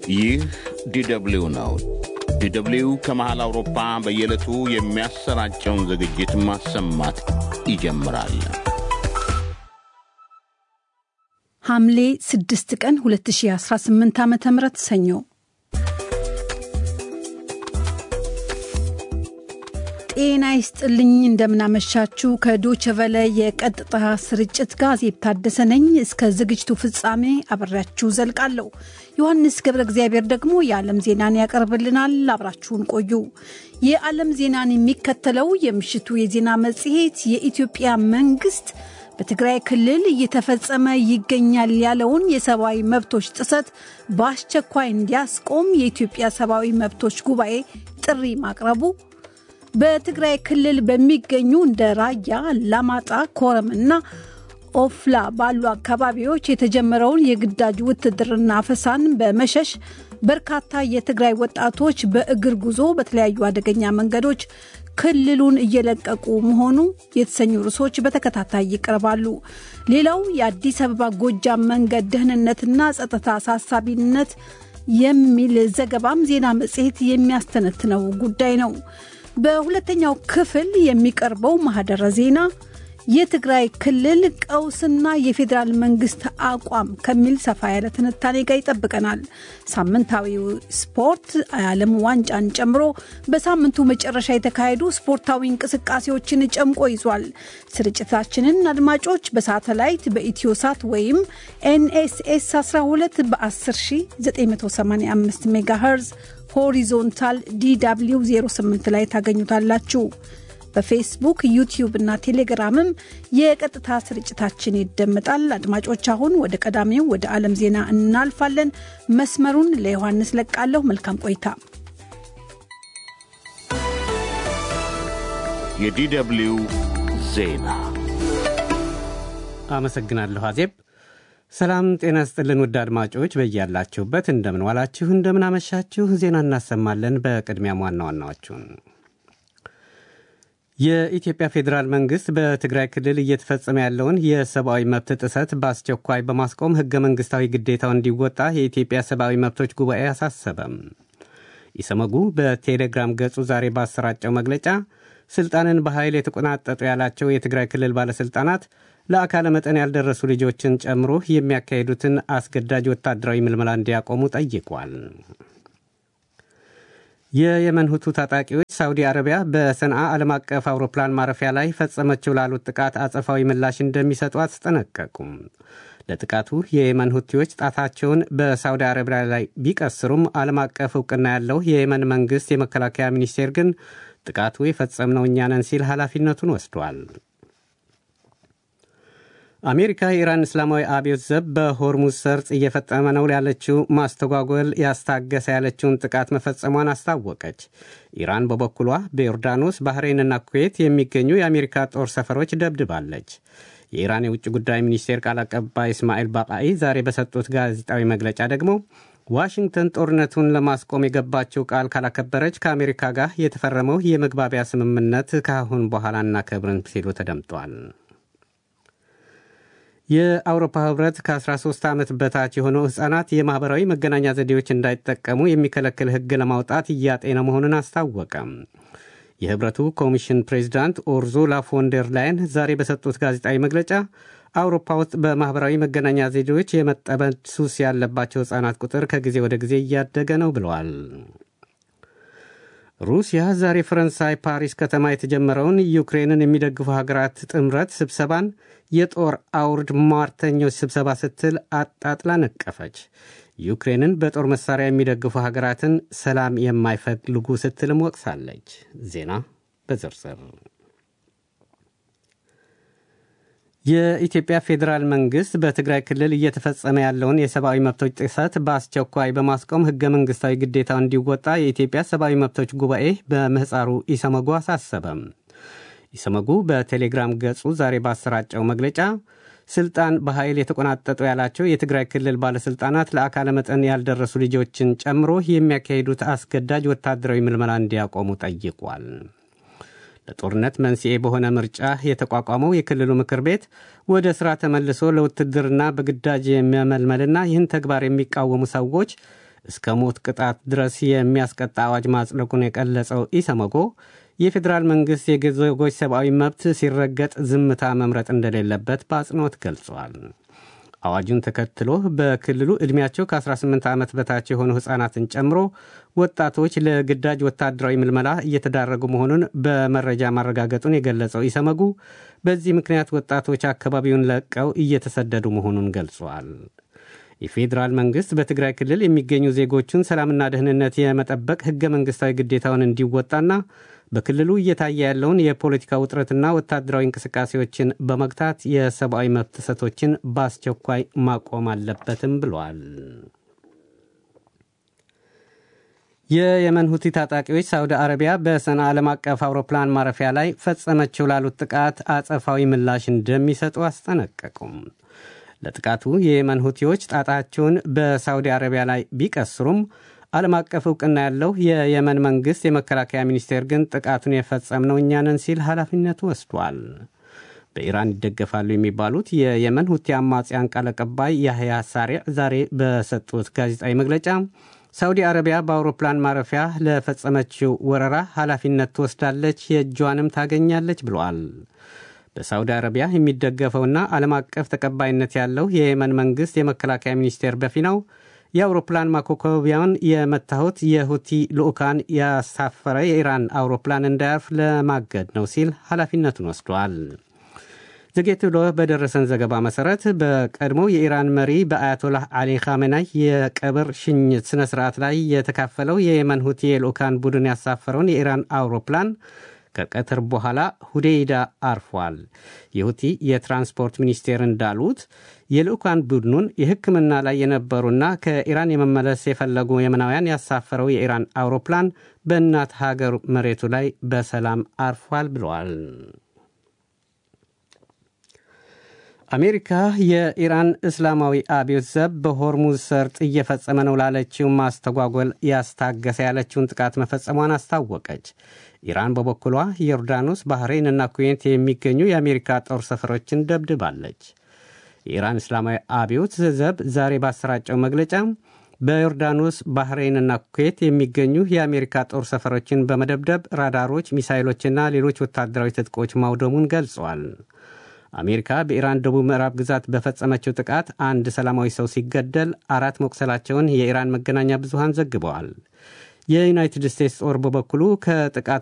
ይህ ዲደብሊው ነው። ዲደብሊው ከመሃል አውሮፓ በየዕለቱ የሚያሰራጨውን ዝግጅት ማሰማት ይጀምራል። ሐምሌ 6 ቀን 2018 ዓ ም ሰኞ ጤና ይስጥልኝ። እንደምናመሻችሁ ከዶቸቨለ የቀጥታ ስርጭት ጋር የታደሰ ነኝ። እስከ ዝግጅቱ ፍጻሜ አብሬያችሁ ዘልቃለሁ። ዮሐንስ ገብረ እግዚአብሔር ደግሞ የዓለም ዜናን ያቀርብልናል። አብራችሁን ቆዩ። የዓለም ዜናን የሚከተለው የምሽቱ የዜና መጽሔት የኢትዮጵያ መንግስት በትግራይ ክልል እየተፈጸመ ይገኛል ያለውን የሰብአዊ መብቶች ጥሰት በአስቸኳይ እንዲያስቆም የኢትዮጵያ ሰብአዊ መብቶች ጉባኤ ጥሪ ማቅረቡ በትግራይ ክልል በሚገኙ እንደ ራያ፣ አላማጣ፣ ኮረም እና ኦፍላ ባሉ አካባቢዎች የተጀመረውን የግዳጅ ውትድርና አፈሳን በመሸሽ በርካታ የትግራይ ወጣቶች በእግር ጉዞ በተለያዩ አደገኛ መንገዶች ክልሉን እየለቀቁ መሆኑ የተሰኙ ርዕሶች በተከታታይ ይቀርባሉ። ሌላው የአዲስ አበባ ጎጃም መንገድ ደህንነትና ጸጥታ አሳሳቢነት የሚል ዘገባም ዜና መጽሔት የሚያስተነትነው ጉዳይ ነው። በሁለተኛው ክፍል የሚቀርበው ማህደረ ዜና የትግራይ ክልል ቀውስና የፌዴራል መንግስት አቋም ከሚል ሰፋ ያለ ትንታኔ ጋር ይጠብቀናል። ሳምንታዊው ስፖርት የዓለም ዋንጫን ጨምሮ በሳምንቱ መጨረሻ የተካሄዱ ስፖርታዊ እንቅስቃሴዎችን ጨምቆ ይዟል። ስርጭታችንን አድማጮች በሳተላይት በኢትዮሳት ወይም ኤንኤስኤስ 12 በ10985 ሜጋሄርዝ ሆሪዞንታል ዲw 08 ላይ ታገኙታላችሁ። በፌስቡክ ዩቲዩብ እና ቴሌግራምም የቀጥታ ስርጭታችን ይደመጣል። አድማጮች አሁን ወደ ቀዳሚው ወደ ዓለም ዜና እናልፋለን። መስመሩን ለዮሐንስ ለቃለሁ። መልካም ቆይታ። የዲደብሊው ዜና አመሰግናለሁ አዜብ። ሰላም ጤና ስጥልን ውድ አድማጮች በያላችሁበት እንደምን ዋላችሁ፣ እንደምን አመሻችሁ። ዜና እናሰማለን። በቅድሚያም ዋና ዋናዎቹን የኢትዮጵያ ፌዴራል መንግስት በትግራይ ክልል እየተፈጸመ ያለውን የሰብአዊ መብት ጥሰት በአስቸኳይ በማስቆም ህገ መንግስታዊ ግዴታው እንዲወጣ የኢትዮጵያ ሰብአዊ መብቶች ጉባኤ አሳሰበም። ኢሰመጉ በቴሌግራም ገጹ ዛሬ ባሰራጨው መግለጫ ስልጣንን በኃይል የተቆናጠጡ ያላቸው የትግራይ ክልል ባለሥልጣናት ለአካለ መጠን ያልደረሱ ልጆችን ጨምሮ የሚያካሂዱትን አስገዳጅ ወታደራዊ ምልመላ እንዲያቆሙ ጠይቋል። የየመን ሁቱ ታጣቂዎች ሳውዲ አረቢያ በሰንዓ ዓለም አቀፍ አውሮፕላን ማረፊያ ላይ ፈጸመችው ላሉት ጥቃት አጸፋዊ ምላሽ እንደሚሰጡ አስጠነቀቁም። ለጥቃቱ የየመን ሁቲዎች ጣታቸውን በሳውዲ አረቢያ ላይ ቢቀስሩም ዓለም አቀፍ እውቅና ያለው የየመን መንግሥት የመከላከያ ሚኒስቴር ግን ጥቃቱ የፈጸምነው እኛ ነን ሲል ኃላፊነቱን ወስዷል። አሜሪካ የኢራን እስላማዊ አብዮት ዘብ በሆርሙዝ ሰርጥ እየፈጸመ ነው ያለችው ማስተጓጎል ያስታገሰ ያለችውን ጥቃት መፈጸሟን አስታወቀች። ኢራን በበኩሏ በዮርዳኖስ ባህሬንና ኩዌት የሚገኙ የአሜሪካ ጦር ሰፈሮች ደብድባለች። የኢራን የውጭ ጉዳይ ሚኒስቴር ቃል አቀባይ እስማኤል ባቃኢ ዛሬ በሰጡት ጋዜጣዊ መግለጫ ደግሞ ዋሽንግተን ጦርነቱን ለማስቆም የገባችው ቃል ካላከበረች ከአሜሪካ ጋር የተፈረመው የመግባቢያ ስምምነት ከአሁን በኋላ እናከብርን ሲሉ ተደምጧል። የአውሮፓ ህብረት ከ13 ዓመት በታች የሆኑ ሕፃናት የማኅበራዊ መገናኛ ዘዴዎች እንዳይጠቀሙ የሚከለክል ሕግ ለማውጣት እያጤነ መሆኑን አስታወቀም። የህብረቱ ኮሚሽን ፕሬዚዳንት ኡርዙላ ፎንደር ላይን ዛሬ በሰጡት ጋዜጣዊ መግለጫ አውሮፓ ውስጥ በማኅበራዊ መገናኛ ዘዴዎች የመጠመድ ሱስ ያለባቸው ሕፃናት ቁጥር ከጊዜ ወደ ጊዜ እያደገ ነው ብለዋል። ሩሲያ ዛሬ ፈረንሳይ ፓሪስ ከተማ የተጀመረውን ዩክሬንን የሚደግፉ ሀገራት ጥምረት ስብሰባን የጦር አውርድ ሟርተኞች ስብሰባ ስትል አጣጥላ ነቀፈች። ዩክሬንን በጦር መሳሪያ የሚደግፉ ሀገራትን ሰላም የማይፈልጉ ስትልም ወቅሳለች። ዜና በዝርዝር የኢትዮጵያ ፌዴራል መንግስት በትግራይ ክልል እየተፈጸመ ያለውን የሰብአዊ መብቶች ጥሰት በአስቸኳይ በማስቆም ህገ መንግስታዊ ግዴታው እንዲወጣ የኢትዮጵያ ሰብአዊ መብቶች ጉባኤ በምህፃሩ ኢሰመጉ አሳሰበም። ኢሰመጉ በቴሌግራም ገጹ ዛሬ ባሰራጨው መግለጫ ስልጣን በኃይል የተቆናጠጡ ያላቸው የትግራይ ክልል ባለሥልጣናት ለአካለ መጠን ያልደረሱ ልጆችን ጨምሮ የሚያካሂዱት አስገዳጅ ወታደራዊ ምልመላ እንዲያቆሙ ጠይቋል። ለጦርነት መንስኤ በሆነ ምርጫ የተቋቋመው የክልሉ ምክር ቤት ወደ ሥራ ተመልሶ ለውትድርና በግዳጅ የሚያመልመልና ይህን ተግባር የሚቃወሙ ሰዎች እስከ ሞት ቅጣት ድረስ የሚያስቀጣ አዋጅ ማጽደቁን የገለጸው ኢሰመጎ የፌዴራል መንግሥት የዜጎች ሰብአዊ መብት ሲረገጥ ዝምታ መምረጥ እንደሌለበት በአጽንኦት ገልጿል። አዋጁን ተከትሎ በክልሉ ዕድሜያቸው ከ18 ዓመት በታች የሆኑ ሕፃናትን ጨምሮ ወጣቶች ለግዳጅ ወታደራዊ ምልመላ እየተዳረጉ መሆኑን በመረጃ ማረጋገጡን የገለጸው ኢሰመጉ በዚህ ምክንያት ወጣቶች አካባቢውን ለቀው እየተሰደዱ መሆኑን ገልጿል። የፌዴራል መንግሥት በትግራይ ክልል የሚገኙ ዜጎቹን ሰላምና ደህንነት የመጠበቅ ሕገ መንግሥታዊ ግዴታውን እንዲወጣና በክልሉ እየታየ ያለውን የፖለቲካ ውጥረትና ወታደራዊ እንቅስቃሴዎችን በመግታት የሰብአዊ መብት ጥሰቶችን በአስቸኳይ ማቆም አለበትም ብሏል። የየመን ሁቲ ታጣቂዎች ሳውዲ አረቢያ በሰና ዓለም አቀፍ አውሮፕላን ማረፊያ ላይ ፈጸመችው ላሉት ጥቃት አጸፋዊ ምላሽ እንደሚሰጡ አስጠነቀቁም። ለጥቃቱ የየመን ሁቲዎች ጣጣቸውን በሳውዲ አረቢያ ላይ ቢቀስሩም ዓለም አቀፍ እውቅና ያለው የየመን መንግሥት የመከላከያ ሚኒስቴር ግን ጥቃቱን የፈጸምነው እኛ ነን ሲል ኃላፊነቱ ወስዷል። በኢራን ይደገፋሉ የሚባሉት የየመን ሁቲ አማጽያን ቃል አቀባይ ያህያ ሳሪዕ ዛሬ በሰጡት ጋዜጣዊ መግለጫ ሳውዲ አረቢያ በአውሮፕላን ማረፊያ ለፈጸመችው ወረራ ኃላፊነት ትወስዳለች፣ የእጇንም ታገኛለች ብለዋል። በሳውዲ አረቢያ የሚደገፈውና ዓለም አቀፍ ተቀባይነት ያለው የየመን መንግሥት የመከላከያ ሚኒስቴር በፊናው የአውሮፕላን ማኮኮቢያውን የመታሁት የሁቲ ልዑካን ያሳፈረ የኢራን አውሮፕላን እንዳያርፍ ለማገድ ነው ሲል ኃላፊነቱን ወስዷል። ዘጌት ብሎ በደረሰን ዘገባ መሠረት በቀድሞ የኢራን መሪ በአያቶላህ አሊ ካሜናይ የቀብር ሽኝት ሥነ ሥርዓት ላይ የተካፈለው የየመን ሁቲ የልዑካን ቡድን ያሳፈረውን የኢራን አውሮፕላን ከቀትር በኋላ ሁዴይዳ አርፏል። የሁቲ የትራንስፖርት ሚኒስቴር እንዳሉት የልዑካን ቡድኑን የሕክምና ላይ የነበሩና ከኢራን የመመለስ የፈለጉ የመናውያን ያሳፈረው የኢራን አውሮፕላን በእናት ሀገር መሬቱ ላይ በሰላም አርፏል ብለዋል። አሜሪካ የኢራን እስላማዊ አብዮት ዘብ በሆርሙዝ ሰርጥ እየፈጸመ ነው ላለችው ማስተጓጎል ያስታገሰ ያለችውን ጥቃት መፈጸሟን አስታወቀች። ኢራን በበኩሏ ዮርዳኖስ፣ ባህሬን እና ኩዌት የሚገኙ የአሜሪካ ጦር ሰፈሮችን ደብድባለች። የኢራን እስላማዊ አብዮት ዘብ ዛሬ ባሰራጨው መግለጫ በዮርዳኖስ፣ ባህሬን እና ኩዌት የሚገኙ የአሜሪካ ጦር ሰፈሮችን በመደብደብ ራዳሮች፣ ሚሳይሎችና ሌሎች ወታደራዊ ትጥቆች ማውደሙን ገልጿል። አሜሪካ በኢራን ደቡብ ምዕራብ ግዛት በፈጸመችው ጥቃት አንድ ሰላማዊ ሰው ሲገደል አራት መቁሰላቸውን የኢራን መገናኛ ብዙሃን ዘግበዋል። የዩናይትድ ስቴትስ ጦር በበኩሉ ከጥቃቱ